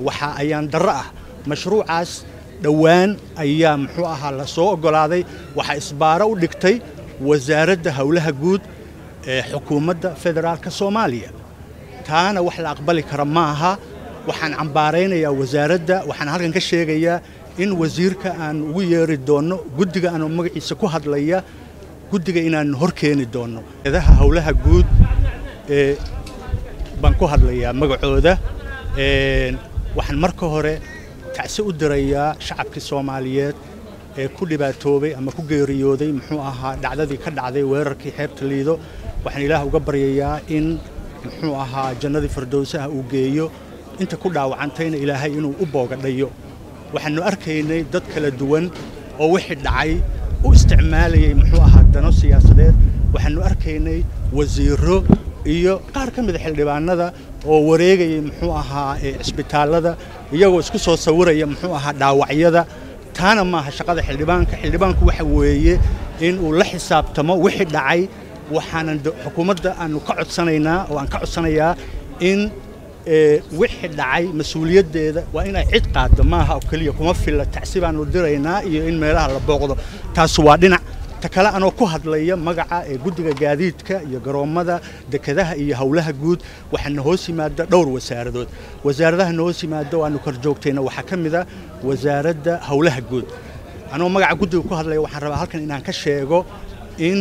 waxa ayaan darro ah mashruucaas dhowaan ayaa muxuu ahaa la soo oggolaaday waxaa isbaaro u dhigtay wasaaradda howlaha guud ee xukuumadda federaalka soomaaliya taana wax la aqbali kara ma aha waxaan cambaaraynayaa wasaaradda waxaan halkan ka sheegayaa in wasiirka aan ugu yeeri doonno guddiga aanoo magaciisa ku hadlaya guddiga inaan hor keeni doonno eedaha howlaha guud ee baan ku hadlayaa magacooda waxaan marka hore tacsi u dirayaa shacabkii soomaaliyeed ee ku dhibaatoobay ama ku geeriyooday muxuu ahaa dhacdadii ka dhacday weerarkii xeebta liido waxaan ilaah uga baryayaa in muxuu ahaa jannadii firdowsaha uu geeyo inta ku dhaawacantayna ilaahay inuu u boogadhayo waxaannu arkaynay dad kala duwan oo wixii dhacay u isticmaalayay muxuu ahaa dano siyaasadeed waxaannu arkaynay wasiirro iyo qaar ka mida xildhibaanada oo wareegayay muxuu ahaa cisbitaallada iyagoo isku soo sawiraya muxuu ahaa dhaawacyada taana maaha shaqada xildhibaanka xildhibaanku waxa weeye in uu la xisaabtamo wixii dhacay waxaanan xukuumadda aanu ka codsanaynaa oo aan ka codsanayaa in wixii dhacay mas-uuliyaddeeda waa inay cid qaaddo maaha oo keliya kuma filla tacsi baanu diraynaa iyo in meelaha la booqdo taas waa dhinac ta kale anoo ku hadlaya magaca ee guddiga gaadiidka iyo garoommada dekedaha iyo howlaha guud waxaana hoos yimaada dhowr wasaaradood wasaaradaha na hoos yimaada oo aanu kor joogtayna waxaa ka mid a wasaaradda howlaha guud anoo magaca guddiga ku hadlaya waxaan rabaa halkan inaan ka sheego in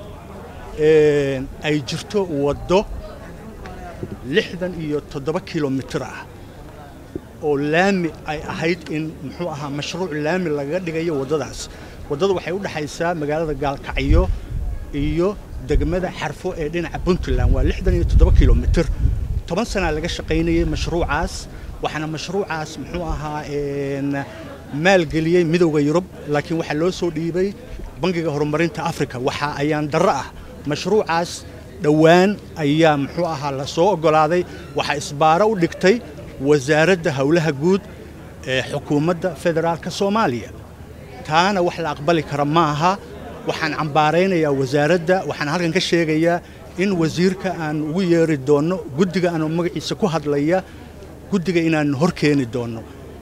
ay jirto waddo lixdan iyo toddoba kilomitir ah oo laami ay ahayd in muxuu ahaa mashruuc laami lagaga dhigayo waddadaas waddadu waxay u dhexaysaa magaalada gaalkacyo iyo degmada xarfo ee dhinaca puntland waa lixdan iyo toddoba kilomitir toban sanaa laga shaqaynayay mashruucaas waxaana mashruucaas muxuu ahaa maalgeliyey midowda yurub laakiin waxaa loo soo dhiibay bangiga horumarinta afrika waxa ayaan darro ah mashruucaas dhowaan ayaa muxuu ahaa la soo oggolaaday waxaa isbaaro u dhigtay wasaaradda howlaha guud ee xukuumadda federaalka soomaaliya taana wax la aqbali kara ma aha waxaan cambaaraynayaa wasaaradda waxaan halkan ka sheegayaa in wasiirka aan ugu yeeri doonno guddiga aanoo magaciisa ku hadlaya guddiga inaan hor keeni doonno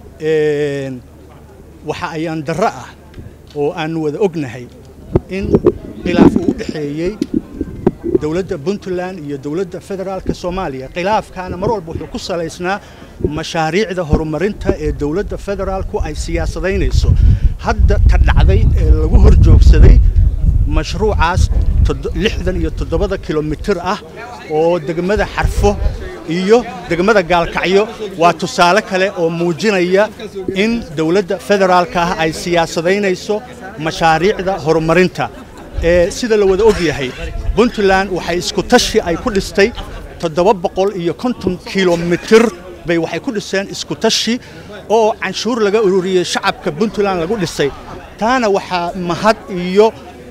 waxa ayaan darro ah oo aannu wada ognahay in khilaaf uu u dhexeeyey dowladda puntland iyo dowladda federaalka soomaaliya khilaafkaana mar walba wuxuu ku salaysnaa mashaariicda horumarinta ee dowladda federaalku ay siyaasadaynayso hadda ta dhacday ee lagu hor joogsaday mashruucaas lixdan iyo toddobada kilomitir ah oo degmada xarfo iyo degmada gaalkacyo waa tusaale kale oo muujinaya in dowladda federaalka ah ay siyaasadaynayso mashaariicda horumarinta ee sida la wada og yahay puntland waxay isku tashi ay ku dhistay toddoba boqol iyo konton kilomitir bay waxay ku dhiseen isku tashi oo canshuur laga ururiyey shacabka puntland lagu dhisay taana waxaa mahad iyo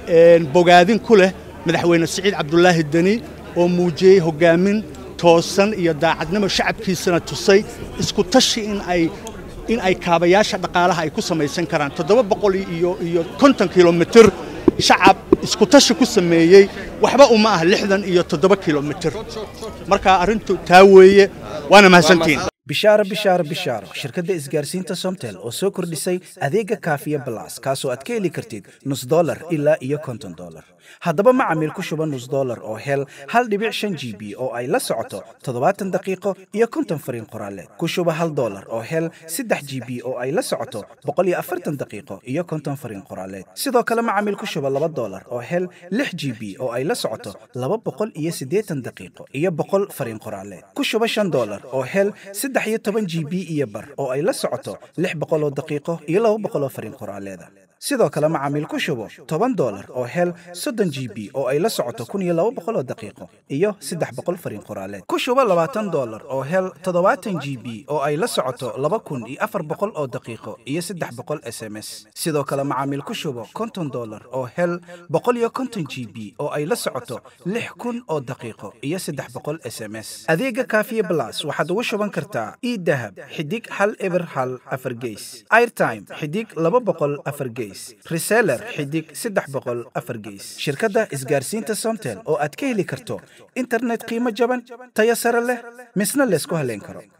bogaadin ku leh madaxweyne siciid cabdulaahi deni oo muujiyey hoggaamin toosan iyo daacadnimo shacabkiisana tusay isku tashi in ay in ay kaabayaasha dhaqaalaha ay ku samaysan karaan toddoba boqol iyo iyo konton kilomitir shacab isku tashi ku sameeyey waxba uma ah lixdan iyo toddoba kilomitir marka arrintu taa weeye waana mahadsantihiin bishaaro bishaaro bishaaro shirkadda isgaarsiinta somtel oo soo kordhisay adeega kaafiya balas kaasoo aad ka heli kartid nus dolar ilaa iyo konton dolar haddaba macamiil ku shuba nus dolar oo hel hal dhibic shan g b oo ay la socoto toddobaatan daqiiqo iyo konton fariin qoraaleed ku shuba hal dolar oo hel saddex g b oo ay la socoto boqol iyo afartan daqiiqo iyo konton fariin qoraaleed sidoo kale macamiil ku shuba laba dolar oo hel lix g b oo ay la socoto laba boqol iyo siddeetan daqiiqo iyo boqol fariin qoraaleed ku shuba shan dolar oo hel saddex iyo toban g b iyo bar oo ay la socoto lix boqol oo daqiiqo iyo laba boqol oo fariin qoraaleeda sidoo kale macaamiil ku shubo toban dolar oo hel soddon g b oo ay la socoto kun iyo laba boqol oo daqiiqo iyo saddex boqol fariin qoraaleed ku shubo labaatan dolar oo hel toddobaatan g b oo ay la socoto laba kun iyo afar boqol oo daqiiqo iyo saddex boqol s m s sidoo kale macaamiil ku shubo konton dolar oo hel boqol iyo konton g b oo ay la socoto lix kun oo daqiiqo iyo saddex boqol s m s adeega kaafiye blas waxaad ugu shuban kartaa idahab xidig hal eber hal afar geys airtime xidig laba boqol afar geys reseller xidig saddex boqol afar geys shirkadda isgaarsiinta somtel oo aad ka heli karto internet qiimo jaban tayo sare leh misna laysku haleyn karo